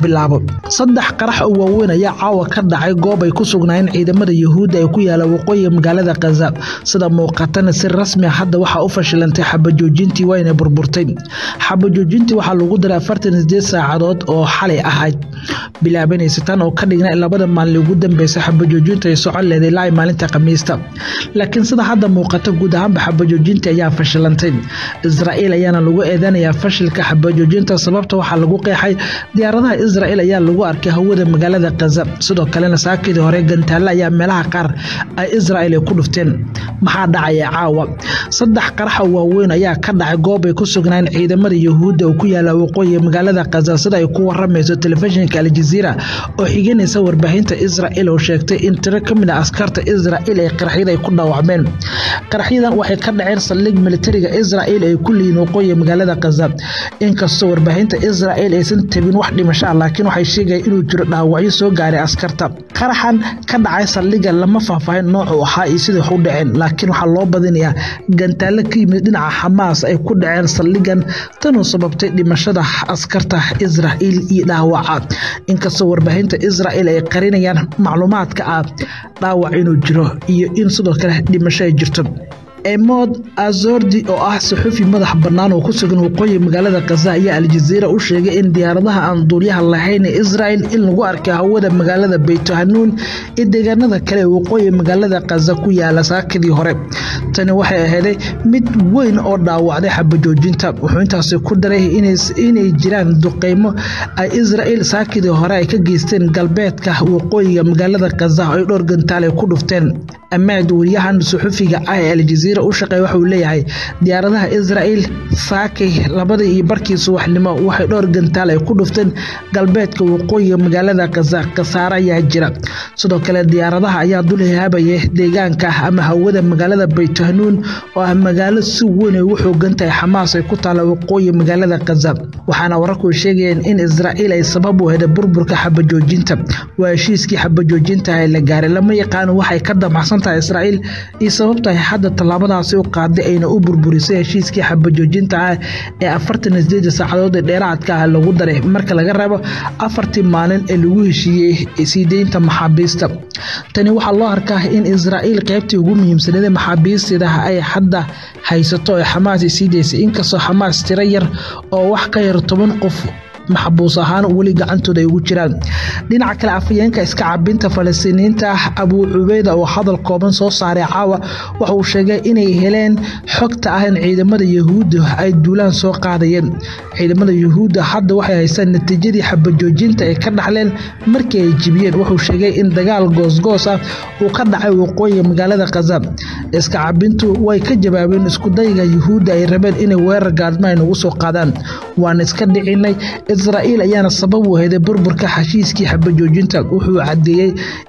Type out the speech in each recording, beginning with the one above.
bilaabo saddex qarax oo waaweyn ayaa caawa ka dhacay goob ay ku sugnaayeen ciidamada yuhuudda ee ku yaala waqooyiga magaalada khaza sida muuqatana si rasmi ah hadda waxaa u fashilantay xabajoojintii wayna burburtay xabajoojintii waxaa lagu diray afartan sideed saacadood oo xalay ahayd bilaabanaysa tan oo ka dhigna in labada maalin ugu dambeysay xabajoojintu ay socon leeday ilaa maalinta khamiista laakiin sida hadda muuqata guud ahaanba xabajoojintii ayaa fashilantay israa'iil ayaana lagu eedanayaa fashilka xabajoojinta sababta waxaa lagu qeexay diyaaradaha israa'iil ayaa lagu arkay hawada magaalada khaza sidoo kalena saakidii hore gantaale ayaa meelaha qaar ay israa'iil ay ku dhufteen maxaa dhacaya caawa saddex qarax oo waaweyn ayaa ka dhacay goob ay ku sugnaan ciidamada yuhuudda oo ku yaala waqooyiga magaalada khaza sida ay ku waramayso telefishinka aljaziira oo xiganaysa warbaahinta israa'iil oo sheegtay in tiro ka mid a askarta israa'iil ee qaraxyada ay ku dhaawacmeen qaraxyadan waxay ka dhaceen saldhig militariga israa'iil ay ku leeyihiin waqooyiga magaalada khaza inkastoo warbaahinta israa'iil aysan tabin wax dhimasho ah laakiin waxay sheegayaan inuu jiro dhaawacyo soo gaaray askarta qaraxan ka dhacay saldhiga lama faahfaahin noocu ahaa iyo sida wax u dhaceen laakiin waxaa loo badinayaa gantaale ka yimid dhinaca xamaas ay ku dhaceen saldhigan tanuu sababtay dhimashada askarta israa'iil iyo dhaawaca inkastoo warbaahinta israa'iil ay qarinayaan macluumaadka ah dhaawac inuu jiro iyo in sidoo kale dhimasho ay jirto emod azordi oo ah saxuufi madax bannaan oo ku sugan waqooyi magaalada khaza ayaa aljaziira u sheegay in diyaaradaha aan duulyaha lahayn ee israa'il in lagu arkay hawada magaalada beythanuun iyo deegaanada kale ee waqooyi magaalada khaza ku yaala saakadii hore tani waxay ahayday mid weyn oo dhaawacday xabajoojinta wuxuu intaasi ku daray inay jiraan duqeymo ay israa'iil saakidii hore ay ka geysteen galbeedka waqooyiga magaalada khaza ay dhowr gantaal ay ku dhufteen amaad wariyahan suxufiga ah ee aljaziira u shaqeey waxauu leeyahay diyaaradaha israa'iil saakay labadii iyo barkii subaxnimo waxay dhowr gantaal ay ku dhufteen galbeedka waqooyiga magaalada khaza khasaare ayaa jira sidoo kale diyaaradaha ayaa dul haabaya deegaanka ama hawada magaalada baytahnuun oo ah magaalo si weyn ay ugu xoogan tahay xamaas ay ku taalla waqooyi magaalada khaza waxaana wararku sheegayeen in israa'iil ay sabab u heday burburka xabajoojinta waa heshiiskii xabajoojinta ee la gaaray lama yaqaano waxay ka damacsan tahay israa'iil iyo sababtahay hadda tallaabadaasi u qaaday ayna u burburisay heshiiskii xabajoojinta ah ee afartan sideed saacadood ee dheeraadka ah lagu daray marka laga reebo afartii maalin ee lagu heshiiyey sii deynta maxaabiista tani waxaa loo arkaa in israa'iil qaybtii ugu muhiimsaneed maxaabiisteeda ay hadda haysato ee xamaas sii daysay inkastoo xamaas tiro yar oo wax ka yar toban qof maxbuus ahaan weli gacantooda ay ugu jiraan dhinaca kale afayeenka iska cabinta falastiiniyiinta abuu cubeyda oo hadal kooban soo saaray caawa waxa uu sheegay inay heleen xogta ah in ciidamada yuhuudda ay duulaan soo qaadayeen ciidamada yuhuudda hadda waxay haystaan natiijadii xabajoojinta ay ka dhaxleen markii ay jibiyeen wuxuu sheegay in dagaal goosgoos ah uu ka dhacay waqooyiga magaalada khaza iska cabintu way ka jawaabeen iskudayga yuhuudda ay rabeen inay weerar gaadma ay nagu soo qaadaan waan iska dhicinay israa'iil ayaana sabab u heday burburka heshiiskii xabajoojinta wuxuu caddeeyey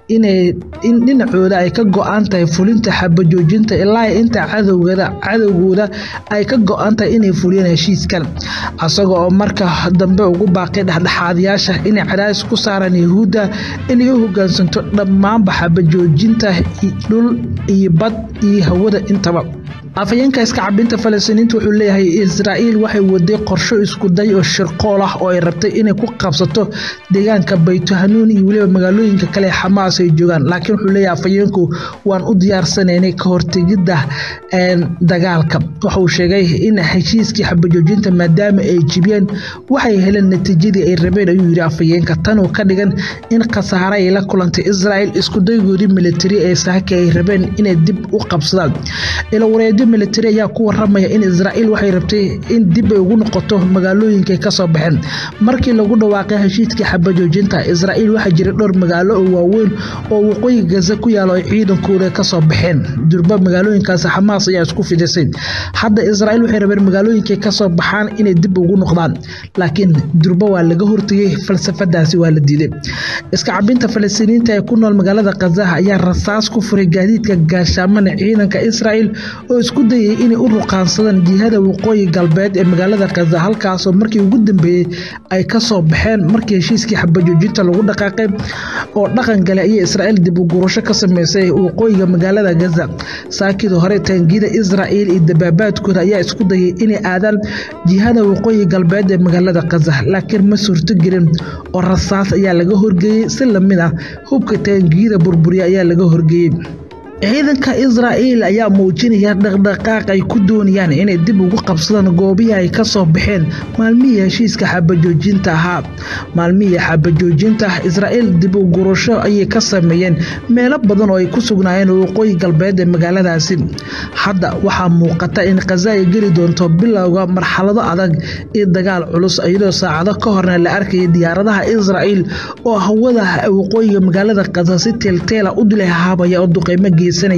in dhinacooda ay ka go-an tahay fulinta xabajoojinta ilaa inta cadowgooda ay ka go-an tahay inay fuliyeen heshiiskan isaga oo marka dambe ugu baaqay dhexdhexaadayaasha inay cadaadis ku saaraan yuhuudda inay u hogaansanto dhammaanba xabajoojinta dhul iyo bad iyo hawada intaba afayeenka iska cabinta falastiiniinta wuxuu leeyahay israa'iil waxay waday qorsho iskuday oo shirqool ah oo ay rabtay inay ku qabsato deegaanka baythanuun iyo weliba magaalooyinka kale xamaas ay joogaan laakiin wuxuu leeyahay afayeenku waan u diyaarsanaynay ka hortegidda dagaalka wuxuu sheegay in heshiiskii xabajoojinta maadaama ay jibiyeen waxay heleen natiijadii ay rabeen ayuu yidhi afayeenka tanuu ka dhigan in khasaare ay la kulantay israa'iil iskudaygoodii militari ee saaka ay rabeen inay dib u qabsadaan ilawareedyo militari ayaa ku waramaya in israa'iil waxay rabtay in dib ay ugu noqoto magaalooyinkay ka soo baxeen markii lagu dhawaaqay heshiiskii xabajoojinta israa'iil waxaa jira dhowr magaalo oo waaweyn oo waqooyi gaza ku yaalo ay ciidankooda ka soo baxeen durba magaalooyinkaasi xamaas ayaa isku fidisay hadda israa'iil waxay rabeen magaalooyinkay ka soo baxaan inay dib ugu noqdaan laakiin durba waa laga hortegay falsafadaasi waa la diiday iska cabinta falastiiniyiinta ee ku nool magaalada khaza ayaa rasaas ku furay gaadiidka gaashaamana ciidanka israa'iil oo isku isku dayay inay u ruqaansadaan jihada waqooyi galbeed ee magaalada khaza halkaasoo markii ugu dambeeyey ay ka soo baxeen markii heshiiskii xabajoojinta lagu dhaqaaqay oo dhaqan gale ayay israa'iil dib u gurasho ka sameysay waqooyiga magaalada gaza saakidii hore taangiyada israa'iil iyo dabaabaadkooda ayaa isku dayay inay aadaan jihada waqooyi galbeed ee magaalada khaza laakiin ma suurtogelin oo rasaas ayaa laga horgeeyey si lamid ah hubka taangiyada burburiya ayaa laga horgeeyey ciidanka israa'iil ayaa muujinaya dhaqdhaqaaq ay ku doonayaan inay dib ugu qabsadaan goobihii ay ka soo baxeen maalmihii heshiiska xabajoojinta ahaa maalmihii xabajoojinta israa'iil dib u gurasho ayay ka sameeyeen meelo badan oo ay ku sugnaayeen waqooyi galbeed ee magaaladaasi hadda waxaa muuqata in khaza ay geli doonto bilowga marxalado adag iyo dagaal culus iyadoo saacado ka horna la arkayay diyaaradaha israa'iil oo hawada waqooyiga magaalada khaza si teelteela u dilahaabaya oo duqeymo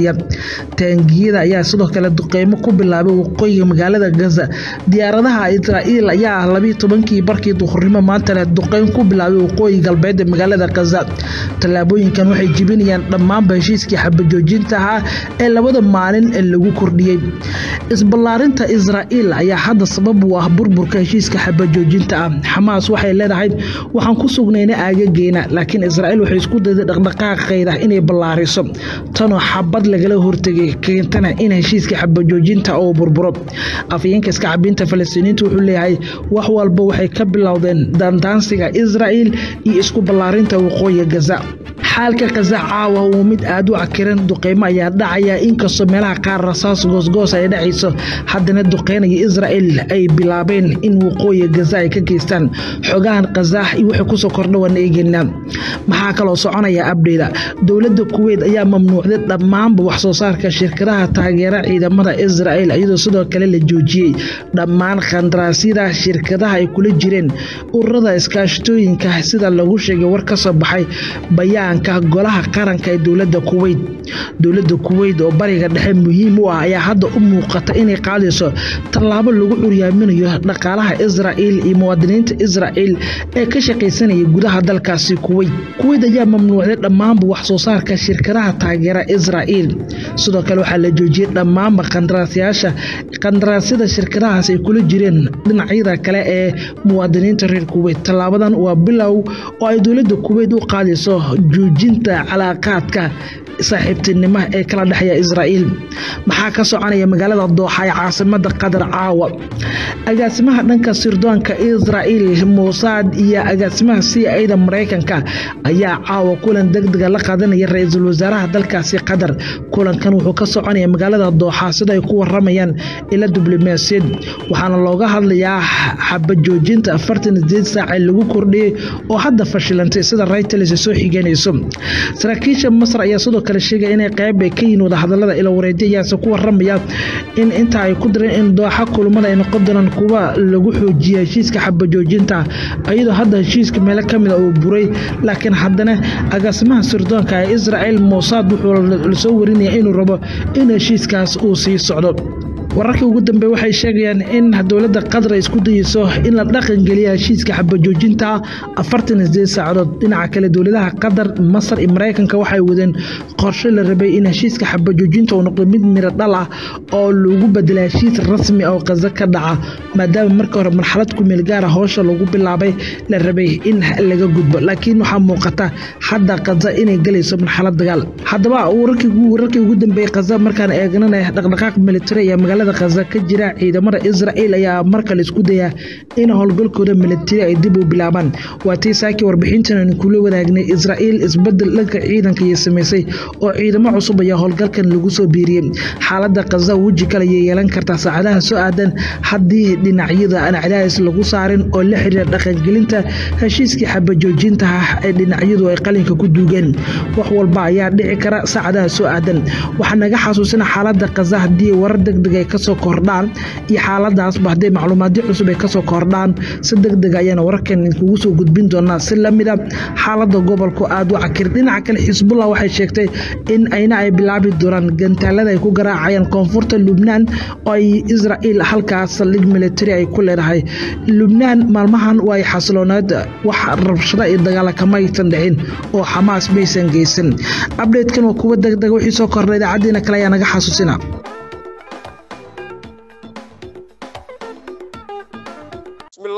taangiyada ayaa sidoo kale duqeymo ku bilaabay waqooyiga magaalada gaza diyaaradaha israa'iil ayaa labiyi tobankii barkii duhurnimo maantale duqeyn ku bilaabay waqooyi galbeed ee magaalada gaza tallaabooyinkan waxay jibinayaan dhammaanba heshiiskii xabajoojinta ahaa ee labada maalin ee lagu kordhiyey isballaarinta israa'iil ayaa hadda sabab u ah burburka heshiiska xabajoojinta ah xamaas waxay leedahay waxaan ku sugnayna aagageena laakiin israa'iil waxay isku dayday dhaqdhaqaaqeeda inay ballaariso tanoo xabad lagala hortegay keentana in heshiiska xabajoojinta uu burburo afayeenka iska cabinta falastiiniinta wuxuu leeyahay wax walba waxay ka bilowdeen dandaansiga israa'iil iyo isku ballaarinta waqooyiga gaza xaalka khaza caawa uu mid aad u cakiran duqeymo ayaa dhacaya inkastoo meelaha qaar rasaas goosgoos ay dhacayso haddana duqeynaya israa'iil ay bilaabeen in waqooyiga gaza ay ka geystaan xogahan khaza iyo wixii kusoo kordha waan eegeynaa maxaa kaloo soconaya abdheyda dowladda kuweyt ayaa mamnuucday dhammaanba wax soo saarka shirkadaha taageera ciidamada israa'iil iyadoo sidoo kale la joojiyey dhammaan khandaraasyada shirkadaha ay kula jireen ururada iskaashatooyinka sida lagu sheegay war ka soo baxay bayaanka golaha qaranka ee dowladda kuweyt dowladda kuweyt oo bariga dhexe muhiim u ah ayaa hadda u muuqata inay qaadayso tallaabo lagu curyaaminayo dhaqaalaha israa'iil iyo muwaadiniinta israa'iil ee ka shaqaysanaya gudaha dalkaasi kuweyt kuweyt ayaa mamnuucday dhammaanba wax soo saarka shirkadaha taageera israa'iil sidoo kale waxaa la joojiyey dhammaanba qandaraasyaasha qandaraasyada shirkadahaas ay kula jireen dhinacyada kale ee muwaadiniinta reer kuweyt tallaabadan waa bilow oo ay dowladda kuweyt u qaadayso joojinta calaaqaadka saaxiibtinimo ee kala dhexeeya israa'iil maxaa ka soconaya magaalada dooxa ee caasimada qatar caawa agaasimaha dhanka sirdoonka israa'iil muusaad iyo agaasimaha c a-da maraykanka ayaa caawa kulan degdega la qaadanaya ra-iisul wasaaraha dalkaasi qatar kulankan wuxuu ka soconaya magaalada dooxa sida ay ku waramayaan ila diblomaasiyad waxaana looga hadlayaa xabajoojinta afartan sideed saac ee lagu kordhiyey oo hadda fashilantay sida raytels soo xiganayso saraakiisha masar ayaa sidoo kale sheegaya inay qayb ay ka yihiin wadahadalada ila wareedi ayaase ku waramaya in inta ay ku direen in dooxa kulmada ay noqon doonaan kuwa lagu xoojiya heshiiska xabajoojinta iyadoo hadda heshiiska meelo kamida uu buray laakiin haddana agaasimaha sirdoonka ee israa'iil muusaad wuxuu lasoo warinaya inuu rabo in heshiiskaas uu sii socdo wararkii ugu dambeey waxay sheegayaan in dowladda qatar ay isku dayeyso in la dhaqangeliya heshiiska xabajoojinta afartan sideed saacadood dhinaca kale dowladaha qatar masar iyo maraykanka waxay wadeen qorshe la rabay in heshiiska xabajoojinta uu noqdo mid miro dhal ah oo lagu bedela heshiis rasmi oo qaza ka dhaca maadaama markii hore marxalad kumeel gaara howsha lagu bilaabay la rabay in laga gudbo laakiin waxaa muuqata hadda qaza inay galayso marxalad dagaal haddaba wararkii ugu dambeeyey qaza markaan eegnana dhaqdhaqaaq militari ayaa magaalada khaza ka jira ciidamada israa'iil ayaa markale isku daya in howlgalkooda militari ay dib u bilaabaan waa tii saakii warbixintan kula wadaagnay israa'iil isbedel dhanka ciidanka iyo samaysay oo ciidamo cusub ayaa howlgalkan lagu soo biiriyey xaalada khaza weji kale ayay yeelan kartaa saacadaha soo aadan haddii dhinacyada aan cadaadis lagu saarin oo la xiriira dhaqangelinta heshiiskii xabajoojinta ah ee dhinacyadu ay qalinka ku duugeen wax walba ayaa dhici kara saacadaha soo aadan waxaa naga xasuusina xaalada khaza haddii warar degdeg ay kasoo kordhaan iyo xaaladaasba hadday macluumaadyo cusub ay kasoo kordhaan si degdeg ayaana wararkan idinkugu soo gudbin doonaa si lamida xaalada gobolku aada u cakir dhinaca kale xisbullah waxay sheegtay in ayna ay bilaabi doonaan gantaalada ay ku garaacayaan koonfurta lubnaan oo ay israa'iil halkaas saldhig militari ay ku leedahay lubnaan maalmahan waa ay xasilooneed wax rabshada iyo dagaala kama aysan dhicin oo xamaas maysan geysan abdheedkan waa kuwa degdega wixii soo kordha idaacaddiina kale ayaa naga xasuusina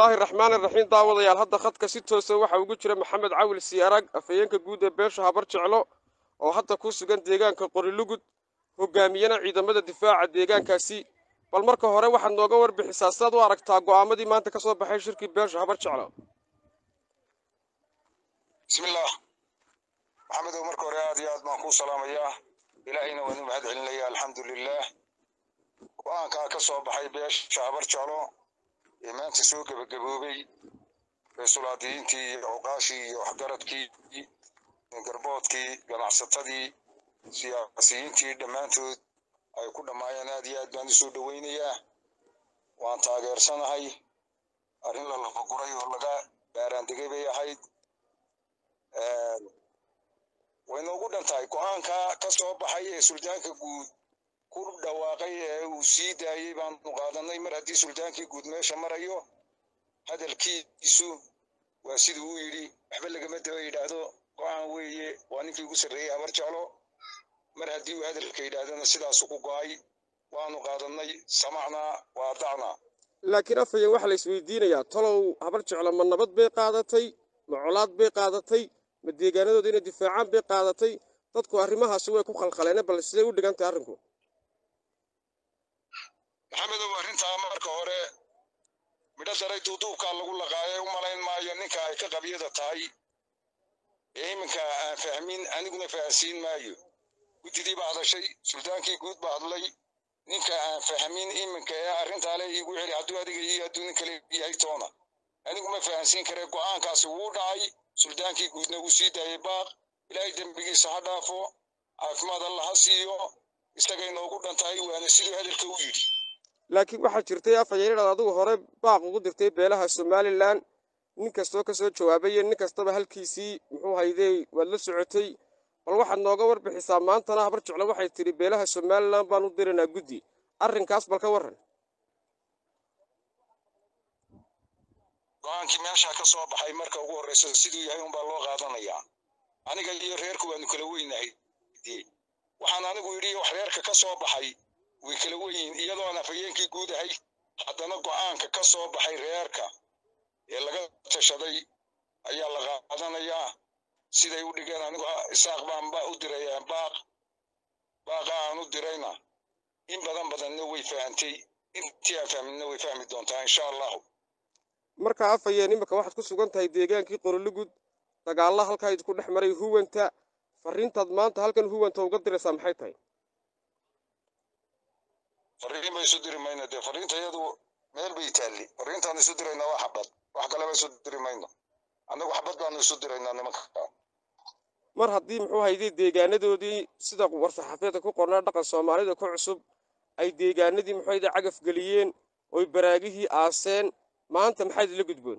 bismillaahi raxmaani raxiim daawadayaal hadda khadka si toosa waxaa ugu jira maxamed cawil siyaarag afhayeenka guud ee beesha habar jeclo oo hadda ku sugan deegaanka qorilugud hogaamiyana ciidamada difaaca deegaankaasi bal marka hore waxaad nooga warbixisaa sidaad u aragtaa go'aamadii maanta ka soo baxay shirkii beesha habar jeclo bismillaah maxamedow marka hore aad iyo aad baan kuu salaamayaa ilaahayna waan u mahad celinaya alxamdu lilaah go-aankaa ka soo baxay beesha habar jeclo ee maanta soo gebagaboobay reesulaadiyiintii iyo cuqaashii iyo waxgaradkii garboodkii ganacsatadii siyaasiyiintii dhammaantood ay ku dhammaayeen aad iyo aad baan u soo dhowaynayaa waan taageersanahay arrin la lafaguray oo laga baaraandegay bay ahayd way noogu dhan tahay go-aanka ka soo baxay ee suldaanka guud ku dhawaaqay ee uu sii daayey baanu qaadanay mar haddii suldaankii guud meesha marayo hadalkiisu waa siduu u yidhi waxba lagama daba yidhaahdo go-aan weeye waa ninkii ugu sarreeyey habar jeclo mar haddii uu hadalka yidhaahdana sidaasu ku go-ay waanu qaadanay samacnaa waa dacnaa laakiin afhayeen waxaa la isweydiinayaa talow habar jeclo ma nabad bay qaadatay ma colaad bay qaadatay ma deegaanadooda inay difaacaan bay qaadatay dadku arrimahaasi way ku khalkhaleene bal siday u dhigan tahay arrinku maxamedow arrintaa marka hore midho daray duuduubkaa lagu laqaayay u malayn maayo ninka ay ka qabyada tahay ee iminka aan fahmin aniguna fahansiin maayo guddidii baa hadashay suldaankii guud baa hadlay ninka aan fahmin iminka ee arrintaa le iigu celi hadduu adiga iyo hadduu nin kale yahay toona anigu ma fahansiin karee go'aankaasi wuu dhacay suldaankii guudna wuu sii daayey baaq ilaahay dembigiisa ha dhaafo caafimaad alla ha siiyo isagay noogu dhan tahay waana siduu hadalka u yidhi laakiin waxaa jirtay afhayeen inaad adigu hore baaq ugu dirtay beelaha somalilan nin kastoo ka soo jawaabay iyo nin kastaba halkiisii muxuu haydey waad la socotay bal waxaad nooga warbixisaa maantana habar jeclo waxay tidhi beelaha somalilan baan u diraynaa guddi arrinkaas bal ka warran go-aankii meeshaa ka soo baxay marka ugu horreysa siduu yahay unbaa loo qaadanayaa aniga iyo reerku waanu kala weynahay dee waxaan anigu yidhi wax reerka ka soo baxay way kala weyiin iyadoo aan afhayeenkii guud ahay haddana go'aanka ka soo baxay reerka ee laga tashaday ayaa la qaadanayaa siday u dhigeen anigu isaaq baan ba u diraya baaq baaqa aan u dirayna in badan badanna way fahantay intii aan fahminna way fahmi doontaa insha allahu markaa afhayeen imika waxaad ku sugan tahay deegaankii qorolugud dagaalla halkaa idinku dhex maray huwanta farriintaad maanta halkan huwanta uga diraysaa maxay tahay farriin ba isu diri mayno dee farriinta iyadu meel bay taalli farriintaan isu diraynaa waa xabad wax kaleba isu diri mayno annagu xabad baanu isu diraynaa nimanka mar haddii muxuu hayday deegaanadoodii sida war-saxaafeedka ku qornaa dhaqan soomaalida ku cusub ay deegaanadii muxuu hayday cagaf geliyeen oy baraagihii aaseen maanta maxaa idinla gudboon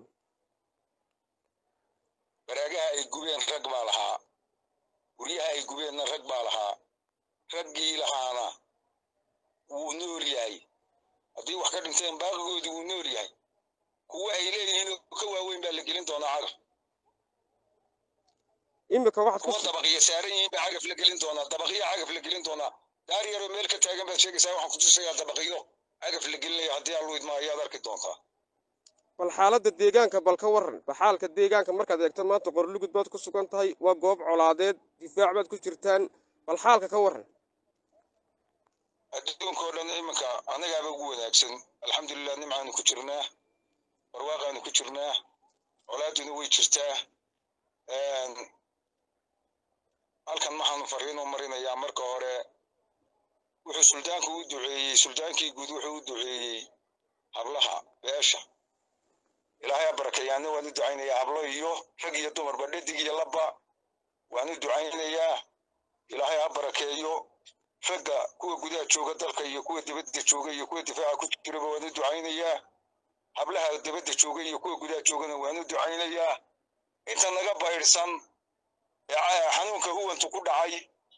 baraagaha ay gubeen rag baa lahaa guryaha ay gubeenna rag baa lahaa raggii lahaana wuu nool yahay haddii wax ka dhinteen baaqigoodii wuu nool yahay kuwa ay leeyihiin ka waaweyn baa la gelin doonaa cagaf imika waxaad kuwa ku dabaqya saaran yihiin baa cagaf la gelin doonaa dabaqya cagaf la gelin doonaa daar yaroo meel ka taagan baad sheegaysaa waxaan kutusayaa dabaqyo cagaf la gelinaya haddii aan luidmaa ayaad arki doontaa bal xaaladda deegaanka bal ka warran baxaalka deegaanka markaad eegto maanta qorlugud baad ku sugan tahay waa goob colaadeed difaac baad ku jirtaan bal xaalka ka warran adduunka oo dhan iminka annagaaba ugu wanaagsan alxamdulilah nimcaanu ku jirnaa barwaaqaanu ku jirnaa colaaduna way jirtaa halkan maxaanu fariinoo marinayaa marka hore wuxuu suldaanku u duceeyey suldaankii guud wuxuu u duceeyey hablaha beesha ilaahay ha barakeeyaana waan u ducaynayaa hablo iyo rag iyo dumarba dhadig iyo labba waan u ducaynayaa ilaahay ha barakeeyo ragga kuwa gudaha jooga dalka iyo kuwa dibadda jooga iyo kuwa difaaca ku jiraba waan u ducaynayaa hablaha dibadda jooga iyo kuwa gudaha joogana waan u ducaynayaa inta naga baydhsan ee xanuunka huwantu ku dhacay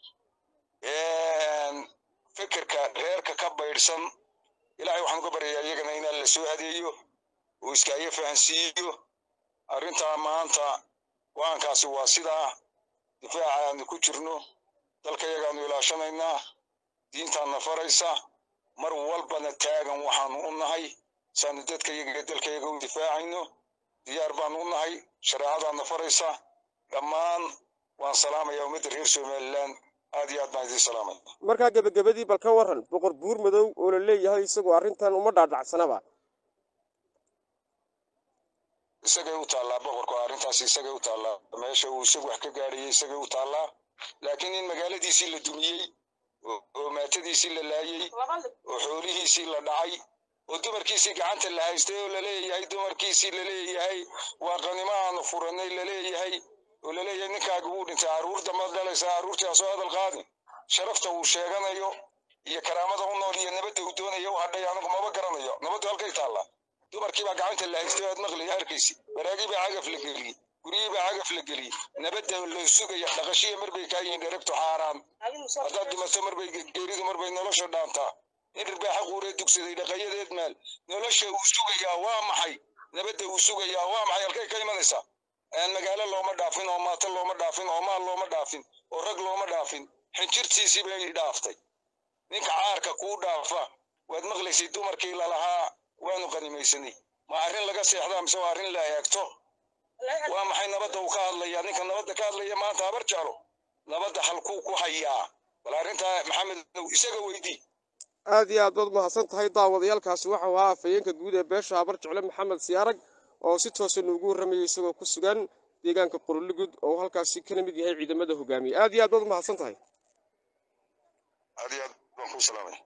fikirka reerka ka baydhsan ilaahay waxaan uga baryayaa iyagana inaan la soo hadeeyo oo iskaaga fahansiiyo arrintaa maanta go-aankaasi waa sidaa difaaca aanu ku jirno dalka yagaanu ilaashanaynaa diintaanna faraysa mar walbana taagan waxaanu u nahay saanu dadkayaga iyo dalkayaga u difaacayno diyaar baanu u nahay shareecadaadna faraysa dhammaan waan salaamaya ummadda reer somalilan aad iyo aad baan idiin salaamaya markaa gebagabadii bal ka waran boqor buur madow oo la leeyahay isagoo arrintan uma dhaadhacsanaba isagay u taallaa boqorku arrintaas isagay u taallaa meesha uu isagu wax ka gaadhayay isagay u taallaa laakiin in magaaladiisii la dumiyey oo maatadiisii la laayey oo xoolihiisii la dhacay oo dumarkiisii gacanta la haystay oo laleeyahay dumarkiisii laleeyahay waa qanimo aanu furanay laleeyahay oo laleeyahay ninkaaga wuu dhintay carruur dambad dhalaysa carruurtii ha soo hadal qaadin sharafta uu sheeganayo iyo karaamada u nool iyo nabadda uu doonayo u hadhay anigu maba garanayo nabaddu halkay taallaa dumarkii baa gacanta la haystay aad maqlay arkaysi baraagii baa cagaf la geliyey guryihii baa cagaf la geliyey nabadda loo sugaya dhaqashiya marbay kaa yihiin dheregtu xaaraan haddaad dhimato marbay geeridu marbay nolosha dhaantaa in rirbaaxa quuree dugsaday dhaqayadeed maal nolosha uu sugayaa waa maxay nabadda uu sugayaa waa maxay halkay ka imanaysaa magaalo looma dhaafin oo maato looma dhaafin oo maal looma dhaafin oo rag looma dhaafin xinjirtiisii bay dhaaftay ninka caarka kuu dhaafa waad maqlaysay dumarkii lalahaa waanu qanimaysanay ma arrin laga seexdaa mise waa arrin la eegto waa maxay nabadda uu ka hadlayaa ninka nabadda ka hadlaya maanta habar jeclo nabadda halkuu ku hayaa bal arrintaa maxamed isaga weydii aad iyo aad baad mahadsan tahay daawadayaalkaasi waxau ahaa afhayeenka guud ee beesha habar jecle maxamed siyaarag oo si toosa noogu warramayay isagoo ku sugan deegaanka qorolugud oo halkaasi kana mid yahay ciidamada hogaamiye aad iyo aad baad mahadsan tahay aad iyo aad baan kuu salaamay